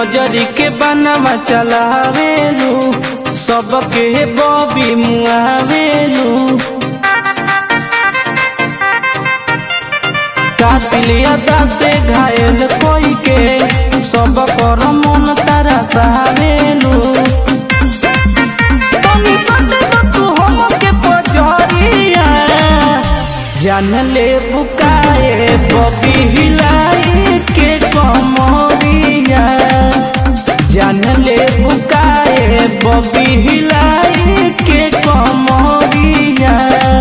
नजरी के बनवा चलावेलू सबके बॉबी मुआवेलू कातिलियता से घायल कोई के सब कर मन तारा सहावेलू तनी सटे न तू हमके पजरिया जान ले बुकाए बबी हिलाई के कमरिया जान ले बुकाए बबी हिलाई के कमरिया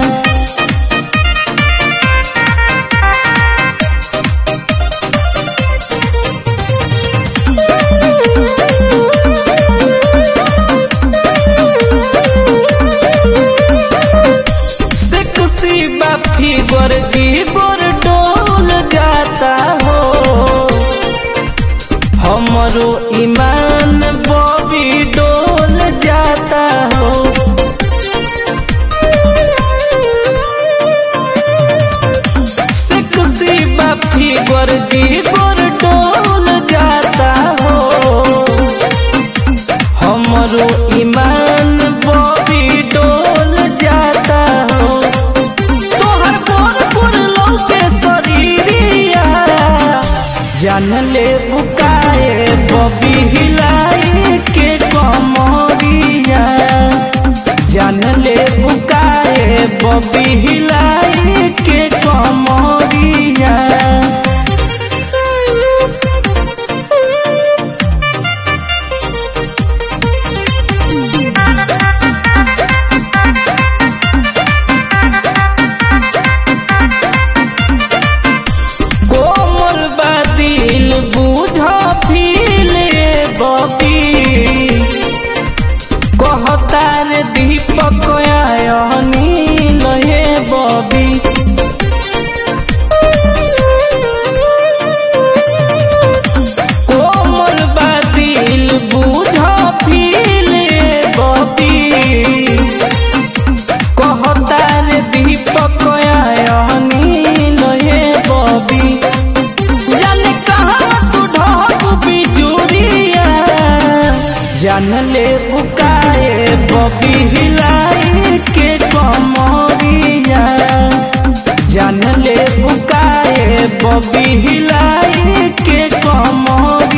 सेक्सी बाफी वर्दी गोर डोल जाता हो हमरो ईमान बॉबी डोल जाता हो सेक्सी बाफी वर्दी गोर डोल जाता हो हमरो ईमान बॉबी डोल जाता हो तोहर गोर गोर लौके शरीरिया जान ले बुकाए बॉबी हिलाई के कमरिया जान ले बुकाए बॉबी हिलाई के कमरिया कोमल बादिल बुझ फीले बबी कहतार दीपक आयनील हे बबी कोमल बादिल बुझ फीले बबी कहतार दीपक आयनील हे बबी जाने कहाँ तू ढोक बिजुरिया जान ले बुकाए बबी हिलाई के कमरिया जान ले बुकाए बबी हिलाई के कमरिया